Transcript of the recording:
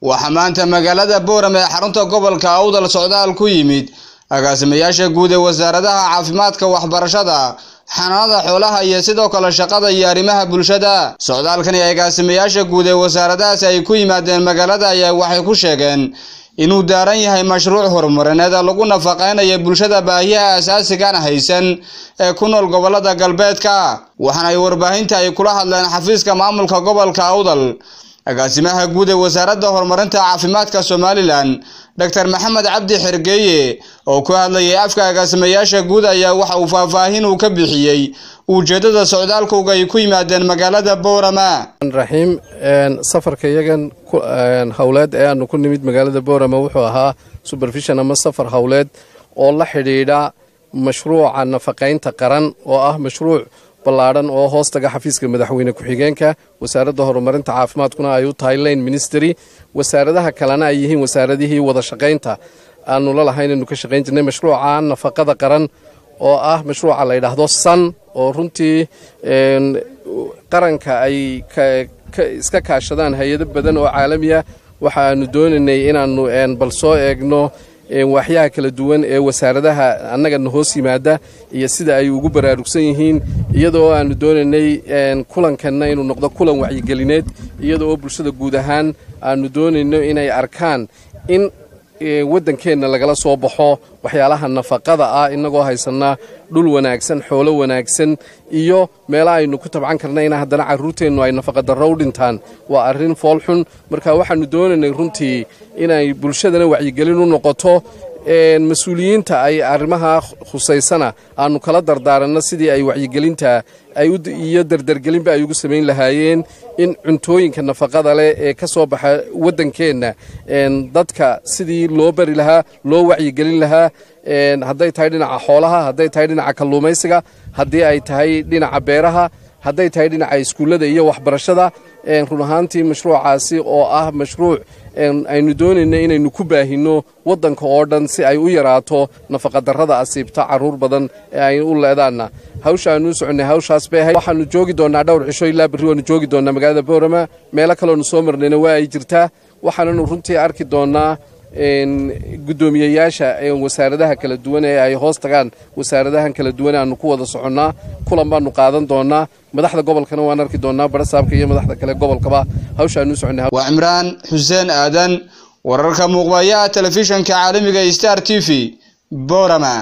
waxaa maanta magaalada booram ee xarunta gobolka awdal socdaal ku yimid agaasimayaasha guud ee wasaaradaha caafimaadka waxbarashada xanaanada xoolaha iyo sidoo kale shaqada iyo arrimaha bulshada socdaalkani agaasimayaasha guud ee wasaaradahaasi ay ku yimaadeen magaalada ayaa waxay ku sheegeen inuu daaran yahay mashruuc horumarineed lagu nafaqeynayo bulshada baahiyaha asaasigan haysan ee ku nool gobolada galbeedka waxaana ay warbaahinta ay kula hadleen xafiiska maamulka gobolka awdal agaasimaha guud ee wasaaradda horumarinta caafimaadka somalilan doctor maxamed cabdi xergeeye oo ku hadlayay afka agaasimayaasha guud ayaa waxa uu faahfaahin uu ka bixiyey ujeeddada socdaalkooga ay ku yimaadeen magaalada boorama raxiim safarka iyagan howleed ee aanu ku nimid magaalada boorama wuxuu ahaa supervision ama safar howleed oo la xidhiidha mashruuca nafaqaynta qaran oo ah mashruuc ballaadhan oo hoostaga xafiiska madaxweyne ku-xigeenka wasaaradda horumarinta caafimaadkuna ay u tahay lane ministry wasaaradaha kalena ay yihiin wasaaradihii wada shaqaynta aanu la lahayn anu ka shaqayn jirnay mashruuca nafaqada qaran oo ah mashruuca la yidhaahdo san oo runtii qaranka ay iska kaashadaan hay-ado badan oo caalamiya waxaanu doonaynay inaannu bal soo eegno waaxyaha kala duwan ee wasaaradaha annagana hoos yimaada iyo sida ay ugu baraarugsan yihiin iyadoo aanu doonaynay kulankanna inuu noqdo kulan wacyigelineed iyadoo bulshada guud ahaan aanu doonayno inay arkaan in waddankeenna lagala soo baxo waxyaalaha nafaqada ah innagoo haysanaa dhul wanaagsan xoolo wanaagsan iyo meela aynu ku tabcan karnayna haddana carruurteennu ay nafaqadarro u dhintaan waa arrin foolxun marka waxaannu doonaynay runtii inay bulshadana wacyigelin u noqoto mas-uuliyiinta ay arrimaha khusaysana aanu kala dardaaranno sidii ay wacyigelinta iyo dardargelinba ay ugu samayn lahaayeen in cuntooyinka nafaqada leh ee ka soo baxa waddankeenna dadka sidii loo bari lahaa loo wacyigelin lahaa hadday tahay dhinaca xoolaha hadday tahay dhinaca kalluumaysiga haddii ay tahay dhinaca beeraha hadday tahay dhinaca iskuullada iyo waxbarashada run ahaantii mashruucaasi oo ah mashruuc aynu doonayna inaynu ku baahinno waddanka oo dhan si ay u yaraato nafaqadarrada asiibta carruur badan ee ay u leedaanna hawsha aanu u soconnay hawshaas bay ahayd waxaanu joogi doonnaa dhowr cisho ilaa berri waanu joogi doonnaa magaalada boorama meelo kaloonu soo marnayna waa ay jirtaa waxaananu runtii arki doonnaa guddoomiyeyaasha wasaaradaha kala duwan ee ay hoos tagaan wasaaradahan kala duwan aanu ku wada soconnaa kulan baanu qaadan doonnaa madaxda gobolkana waan arki doonnaa barasaabka iyo madaxda kale gobolkaba hawsha aanu u soconnay waa cimraan xuseen aadan wararka muuqbayaha telefishanka caalamiga star t v boorama